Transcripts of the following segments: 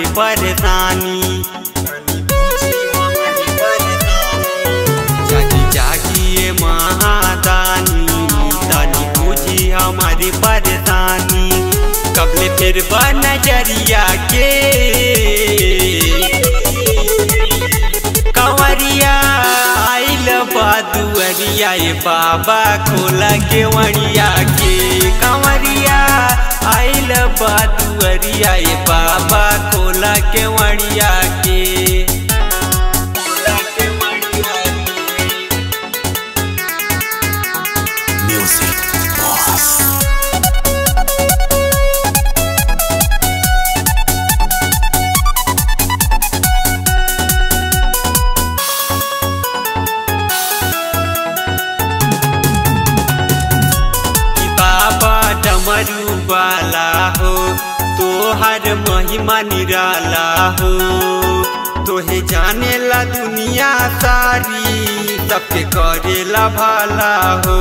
परेशानी जागी जागिए महादानी तनी बुझी हमारी परेशानी कबले फिर नजरिया के कंवरिया आइल बादुअरिया ये बाबा खोला के वड़िया के कंवरिया आइल बादुअरिया ये बाबा खोला के वड़िया के Music Boss. कि बाबा डमरू वाला हो तोहर महिमा निराला हो तोहे जाने ला दुनिया सारी सबके करेला भाला हो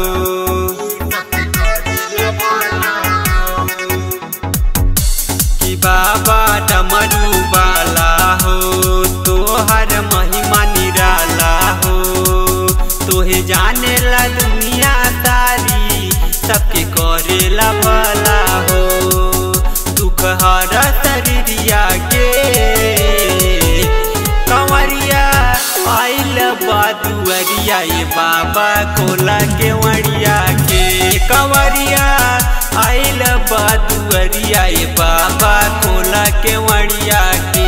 कि बाबा डमरू वाला हो तोहर महिमा निराला हो तोहे जाने ला दुनिया सारी सबके करेला भला हो दुख हर शरीरिया के कंवरिया आइल बादुअरिया ये बाबा कोला के वड़िया के कंवरिया आइल बादुअरिया ये बाबा कोला के वड़िया के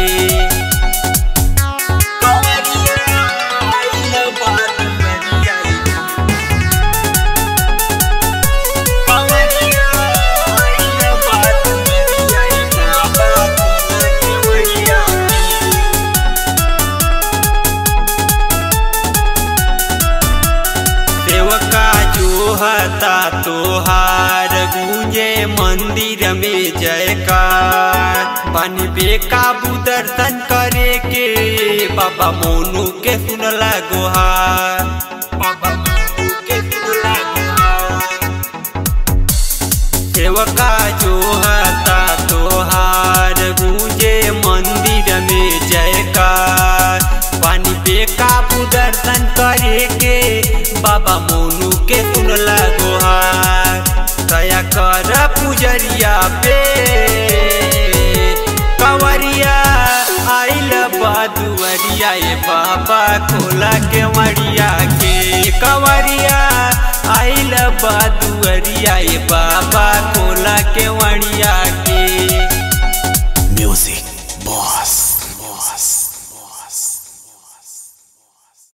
कंवरिया आइल बादुअरिया ये कंवरिया आइल बादुअरिया ये बाबा कोला के वड़िया के सेवका जो हता तोहार गूंजे मंदिर में जयकार बन बेकाबू दर्शन करे के बाबा मोनू के सुनला गोहार बाबा मोनू के सुनला गोहार सेवका जो हता तोहार गूंजे मंदिर में जयकार पानी पे काबू दर्शन करे के बाबा मोनू के सुनला गोहार दया कर पुजरिया पे कंवरिया आइल बादुअरिया ये बाबा खोला के मड़िया के कंवरिया आइल बादुअरिया ये बाबा खोला के वड़िया